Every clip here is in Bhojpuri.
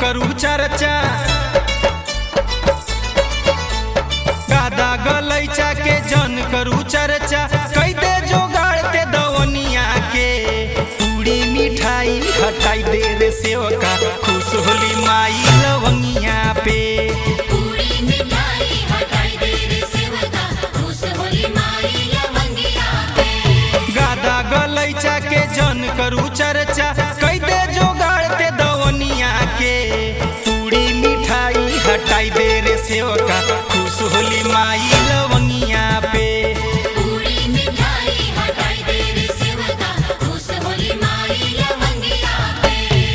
करू चर्चा गादा गलैचा के जन करू चर्चा कई दे जोगाड़ते दवनिया के पूरी मिठाई हटाई दे रे सेवका खुश होली माई लवंगिया पे पूरी मिठाई हटाई दे रे सेवका खुश होली माई लवंगिया पे गादा गलैचा के जन करू चर्चा कई दे जोगाड़ते दवनिया के पूरी मिठाई हटाई दे रे सेवका खुश होली माई लवंगिया पे पूरी मिठाई हटाई दे रे सेवका खुश होली माई लवंगिया पे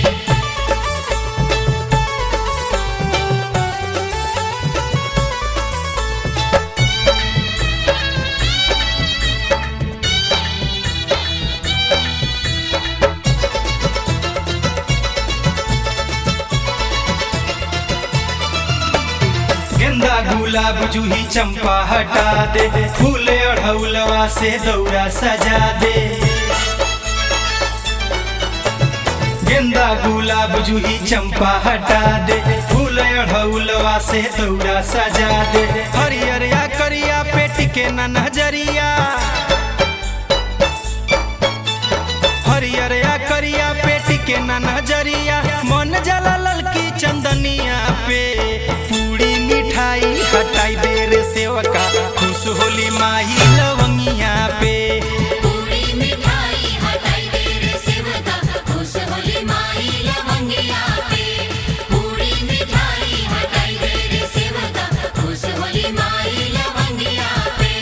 गेंदा गुलाब जूही चंपा हटा दे फूल अढ़ौलवा से दौरा सजा दे गेंदा गुलाब जूही चंपा हटा दे फूल अढ़ौलवा से दौरा सजा दे हरियर या करिया पेट के न नजरिया हरियर या करिया पेट के न नजरिया मन जला ललकी चंदनिया पे पूरी मिठाई हटाई दे रे सेवका खुश होली माही लवंगिया पे पूरी मिठाई हटाई दे रे सेवका खुश होली माई लवंगिया पे पूरी मिठाई हटाई दे रे सेवका खुश होली माई लवंगिया पे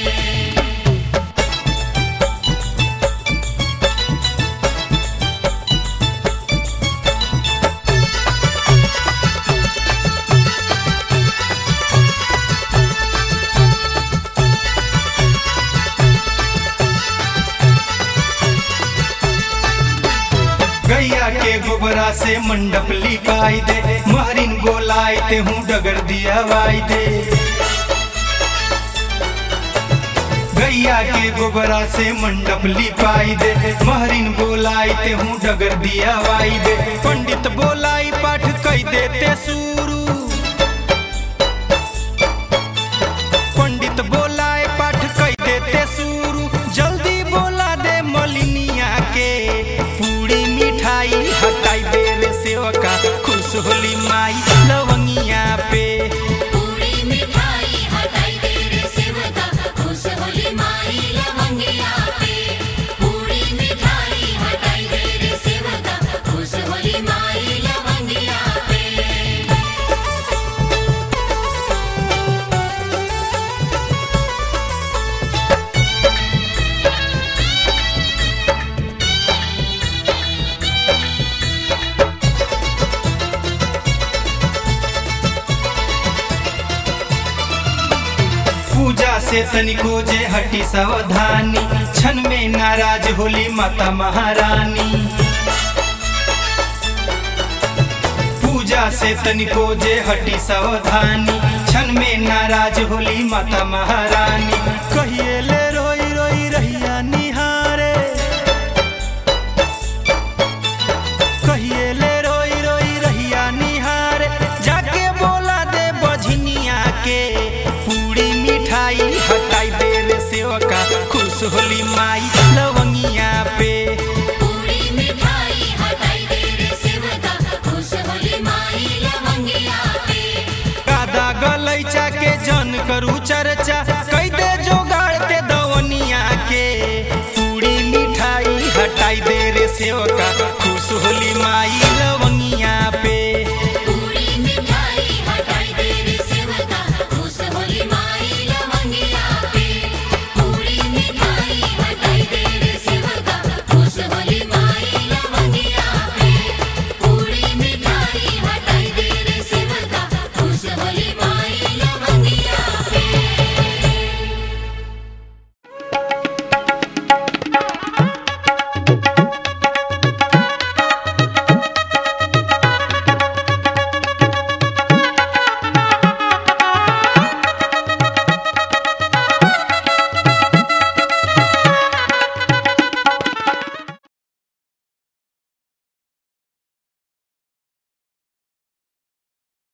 गैया के गोबरा से मंडप लिपाई दे महरिन गोलाई ते हूँ डगर दिया वाई दे गैया के गोबरा से मंडप लिपाई दे महरिन बोलाई ते हूँ डगर दिया वाई दे पंडित बोलाई पाठ कई देते शुरू पंडित बोलाए पाठ कई देते शुरू जल्दी बोला दे मलिनिया के पूरी मिठाई हटाई दे रे सेवका खुश होली माई लवंगिया पे पूरी मिठाई हटाई दे रे सेवका खुश होली माई लवंगिया पे पूरी मिठाई हटाई दे रे सेवका खुश होली माई लवंगिया पे पूजा से तनिको जे हटी सावधानी क्षण में नाराज होली माता महारानी पूजा से तनिको जे हटी सावधानी क्षण में नाराज होली माता महारानी कहिए ले रोई रोई रहिया निहारे कहिए ले रोई रोई रहिया निहारे जाके बोला दे बझनिया के पूरी मिठाई हटाई दे रे सेवका खुश होली माई लवंगिया पे पूरी मिठाई हटाई दे रे सेवका खुश होली माई लवंगिया पे गादा गलैचा के जन करू चर्चा कई दे जोगाड़ते दवनिया के पूरी मिठाई हटाई दे रे सेवका खुश होली माई